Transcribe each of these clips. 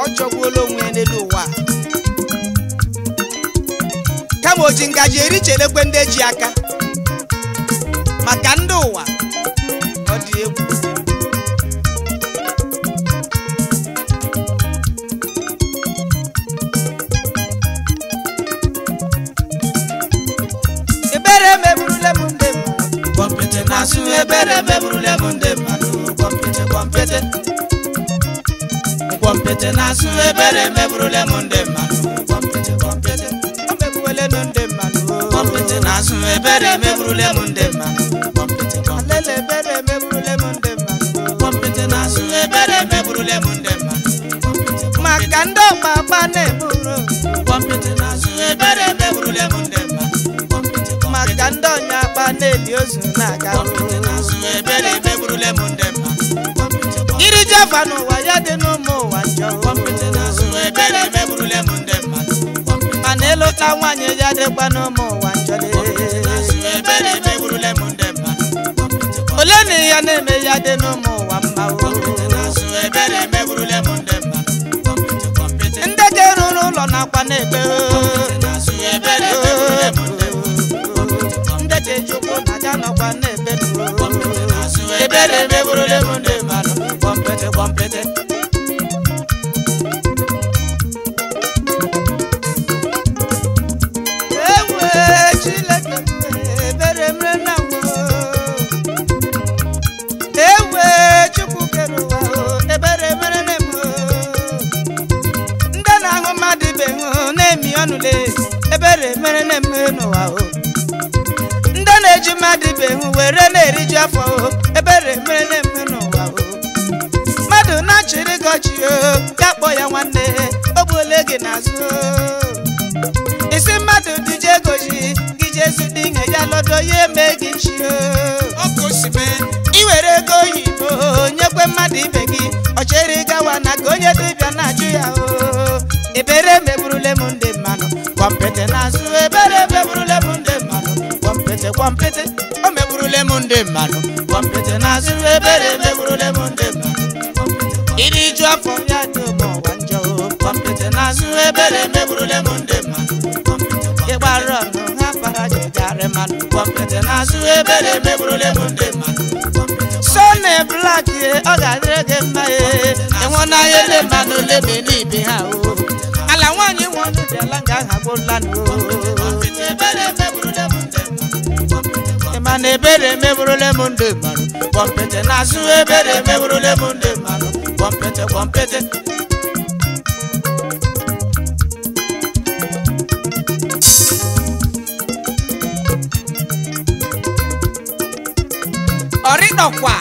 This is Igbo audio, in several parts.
ọ chọgbuola onwe ya n'elu ụwa a. kama o ji ngaji eri chelekwe ndị eji aka maka ndị ụwa ọ dị egwu ebere meburule m ndị mmadụ Kwọmpịtị na-asụ ebere meburule m ndị mmadụ kwọmpịtị kwọmpịtị Kwọmpịtị na-asụ ebere meburule m ndị mmadụ kwọmpịtị kwọmpịtị o megbuwelenu ndị mmadụ Kwọmpịtị na-asụ ebere meburule m ndị mmadụ kwọmpịtị kwọmpịtị alele ebere meburule m ndị mmadụ Kwọmpịtị na-asụ ebere meburule m ndị mmadụ kwọmpịtị maka ndị ọgba agba na-eburu Kwọmpịtị na-asụ ebere meburule m ndị mmadụ kwọmpịtị kwọmpịtị maka ndị ọnya agba na-eli ozu na-aga Kwọmpịtị na-asụ ebere meburule m ndị mmadụ kwọmpịtị kwọmpịtị iri java n'ụwa ya dị n'ụmụ ụwa njọ Kwọmpịtị na-asụ ebere meburule m ndị mmadụ kwọmpịtị mana ịlụta nwaanyị ya dịkwa n'ụmụ ụwa njọ Kwọmpịtị na-asụ ebere meburule m ndị mmadụ kwọmpịtị kwọmpịtị ole na ya na-eme ya dị n'ụmụ ụwa mma o Kwọmpịtị na-asụ ebere meburule m ndị mmadụ kwọmpịtị kwọmpịtị ndị ga-eru n'ụlọ nakwa na-ebe Kwọmpịtị na-asụ ebere meburule m ndị mmadụ ndị ga-eji ụkwụ na ya nọkwa na-ebe Kwọmpịtị na-asụ ebere meburule m ndị mmadụ kwọmpịtị kwọmpịtị ewe Chineke ebere mere na ewe Chukwu kere ụwa o, ebere mere na m ndị na-ahụ mmadụ ibe hụ na-emi ọnụle ebere mere na m n'ụwa o ndị na-eji mmadụ ibe hụ were na-eriju afọ o ebere mere na m n'ụwa o mmadụ na-achịrị gị ọchị o ya kpọ ya nwanne o gbuole gị n'azụ o isi mmadụ dije egoji gị jesu dị ihe ya lọdọ ya eme gị nchi o iwere ego oyibo nyekwe mmadụ ibe gị ọchere gawa na ka onye dibịa na-ajụ ya o ebere meburule m ndị mmanụ kwọmpịtị n'azụ ebere meburule m ndị mmanụ kwọmpịtị kwọmpịtị o meburule m ndị mmanụ kwọmpịtị n'azụ ebere meburule m ndị mmanụ iri ju afọ ya dị ụmụ ụwa njọ o kwọmpịtị n'azụ ebere meburule m ndị mmanụ ịgbara ọnụ ha para jegarị mmanụ kwọmpịtị n'azụ ebere meburule m ndị mmanụ sọni blak ọ ga-adịrị gị mma ee ịnwụnanya ele mmanụ lebe n'ibe ha o ala nwaanyị nwe ọnụ dị ala nga aha gbụla ịma na ebere meburule m ndị mmanụ kwọmpịtị n'azụ ebere meburule m ndị mmanụ kwọmpịtị kwọmpịtị ọrịdọkwa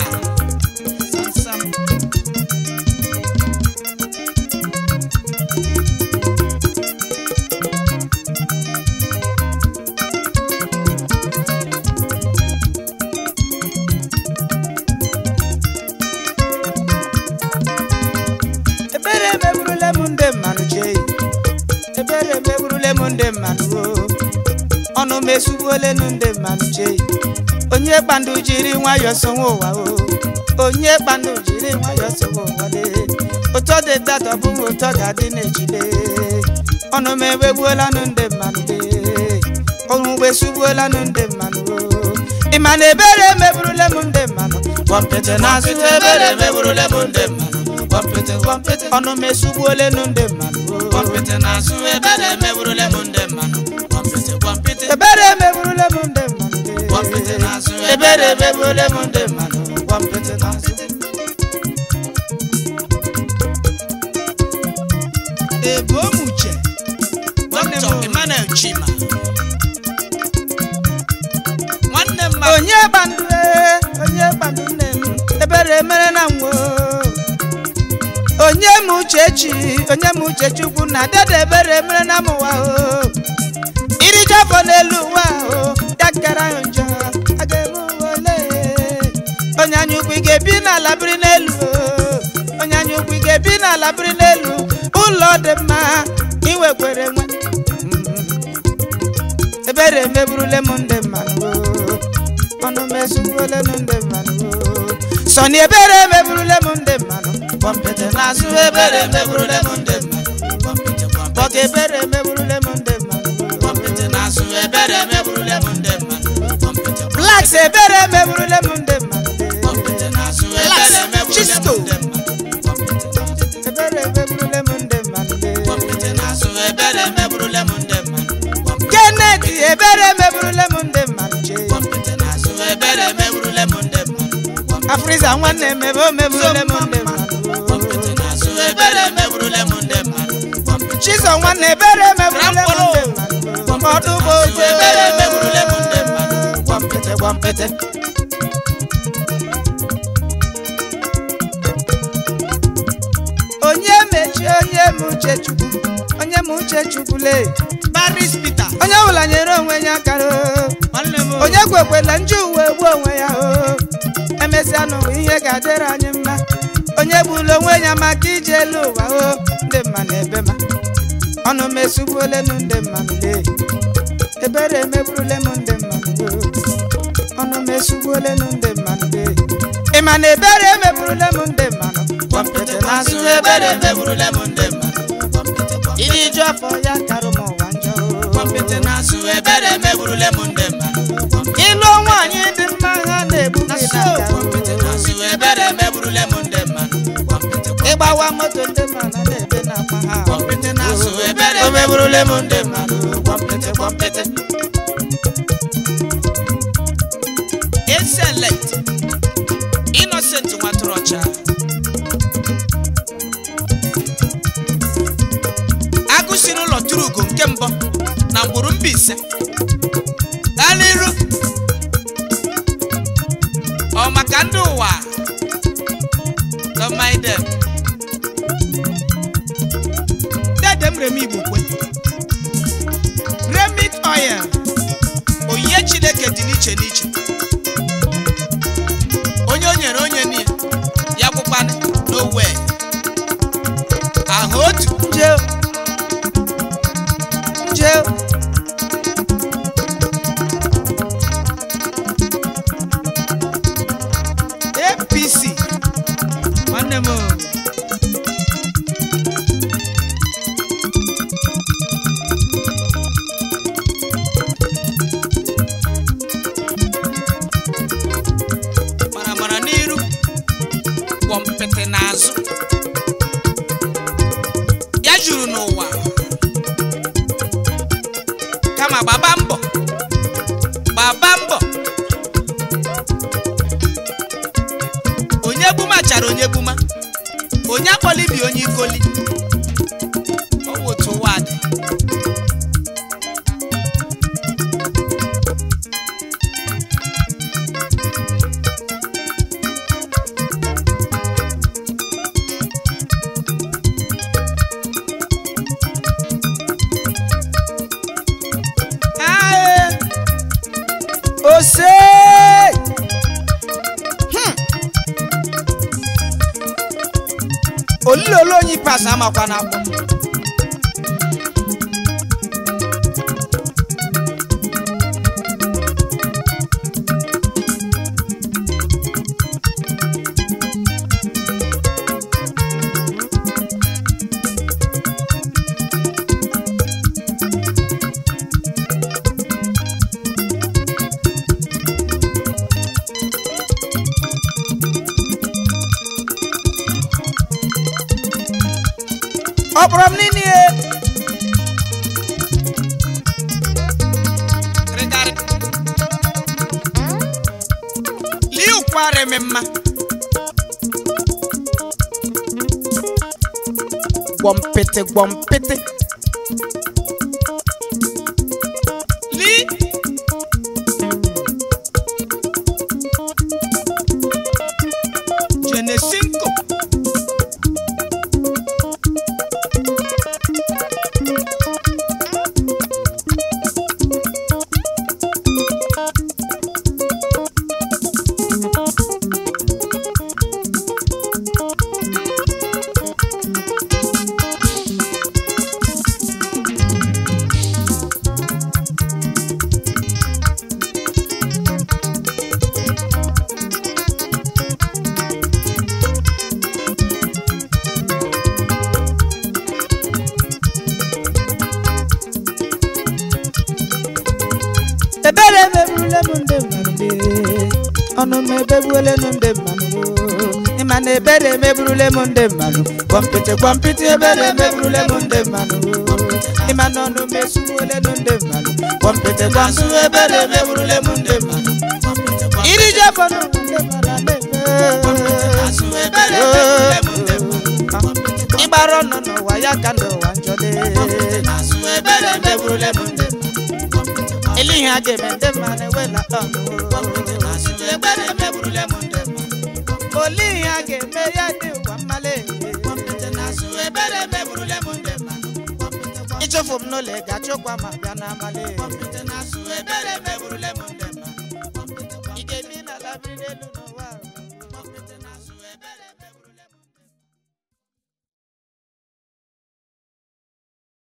ebere meburule m ndị mmanụ chee ebere meburule m ndị mmanụ o ọnụ m esugbuolenu ndị mmanụ chee onye kpandu jiri nwayọọ sonwe ụwa o onye kpandu jiri nwayọọ sonwe ụwa lee ụtọ dị tatọ bụ ụtọ ga-adị n'ejide ọnụ m ewegbuolanụ ndị mmanụ lee ọnụ mgbe esugbuolanụ ndị mmanụ o ịma na ebere meburule m ndị mmanụ Kwọmpịtị na-asụ ebere meburule m ndị mmanụ kwọmpịtị kwọmpịtị ọnụ m esugbuolenu ndị mmanụ o Kwọmpịtị na-asụ ebere meburule m ndị mmanụ kwọmpịtị kwọmpịtị ebere meburule m ndị mmanụ lee. Kwọmpịtị na-asụ ebere meburule m ndị mmanụ kwọmpịtị na-asụ ebomuche Dr. Emmanuel Chima nwanne m ma onye gbandu ee, onye gbandu nne m ebere mere na nwo onye m uchechi onye m uche chukwu na dede ebere mere na m ụwa o irije afọ n'elu ụwa o ya kara ya njọ a ga-eme ụwa ole onye anya ukwu ị ga-ebi n'ala biri n'elu o onye anya ukwu ị ga-ebi n'ala biri n'elu ụlọ dị mma iwekwere nwe ebere emeburule m ndị mmanụ o ọnụ m ezugbuole m ndị mmanụ o sọni ebere emeburule m ndị mmanụ gwọmpịtị n'azụ ebere meburule m ndị mmadụ Gwọmpịtị gwọmpịtị maka ebere meburule m ndị mmadụ gwọmpịtị n'azụ ebere meburule m ndị mmadụ Gwọmpịtị blacks ebere meburule m ndị mmadụ gwọmpịtị n'azụ ebere meburule m Chisco. ndị mmadụ Gwọmpịtị ebere meburule m ndị mmadụ gwọmpịtị n'azụ ebere meburule m ndị mmadụ Gwọmpịtị kenneth ebere meburule m ndị mmadụ chee gwọmpịtị n'azụ ebere meburule m ndị mmadụ Gwọmpịtị afriza nwanne m ebe o meburule m ndị mmadụ gwọmpịtị n'azụ ebere meburule m ndị mmadụ Gwọmpịtị chizo nwanne ebere meburule m ndị mmadụ ọdụ bụ oche ebere meburule m ndị mmadụ gwọmpịtị gwọmpịtị onye mechi onye m uche chukwu onye m uche chukwule Paris Peter onye ọbụla nyere onwe ya akara o. nwanne m onye kwekwela nju uwe gbuo onwe ya o emesịa n'ụwa ihe ga-adịrị anyị mma onye gburu onwe ya maka ije elu ụwa o ndị mma na ebe ma ọnụ m esugbuolenu ndị mmadụ lee ebere emeburule m ndị mmadụ o ọnụ m esugbuolenu ndị mmadụ lee ị ma na ebere emeburule m ndị mmadụ gwọmpịtị n'azụ ebere meburule m ndị mmadụ Gwọmpịtị gwọmpịtị iri ju afọ ya karụ m ụwa njọ o. gwọmpịtị n'azụ ebere meburule m ndị mmadụ Gwọmpịtị ịlụ nwaanyị dị mma ha na-egbu gị na gwọmpịtị n'azụ ebere meburule m ndị mmadụ Gwọmpịtị ịgbawa moto ndị mmadụ na-ebe na-akpa ha gwọmpịtị n'azụ ebere meburule m ndị mmadụ Gwọmpịtị gwọmpịtị Excellent Innocent nwatụrụ ọcha agụ si n'ụlọ tụrụ ugo nke mbụ na mgburu Mbaise gaa n'iru ọ maka ndị ụwa don't mind them. dede m remi igbo kwe remit oil onyinye chineke dị n'iche n'iche onye o nyere onye niile ya bụkwanụ n'owe ahụ otu nje nje apc nwanne m o. mara mara n'iru gwọ mpịtị n'azụ ya juru n'ụwa kama gbaba mbọ gbaba mbọ onye gbuma chara onye gbuma onye akpọli bi onye ikoli ọ wụ otu ụwa dị ae ose Hmm. olile ole onye ikpeazụ amakwa n'akwọ ọ kpọrọ m n'ime ihe rịgarị lie ụkwara eme mma gwọmpịtị gwọmpịtị li jenesinko m ndị mmadụ lee ọnụ m ebegbuole m ndị mmadụ ịma na ebere emeburule m ndị mmadụ kwọmpịtị kwọmpịtị ebere emeburule m ndị mmadụ ịma na ọnụ m esugbuole m ndị mmadụ kwọmpịtị kwọmpịtị ebere emeburule m ndị mmadụ iri ji afọ n'ụwa ndị mmadụ na-eme ịgbara ọnụ n'ụwa ya ka n'ụwa njọ dị ebere emeburule m ndị mmadụ ele ihe a ga-eme ndị mmadụ ewela ọnụ ebere emeburule m ndị mmadụ ole ihe a ga-eme ya dị ụwa mmale ebere emeburule m ndị mmadụ ịchụfụ m n'ụlọ ị ga-achụkwa ma bịa n'abalị ebere emeburule m ndị mmadụ ị ga-ebi n'ala biri n'elu n'ụwa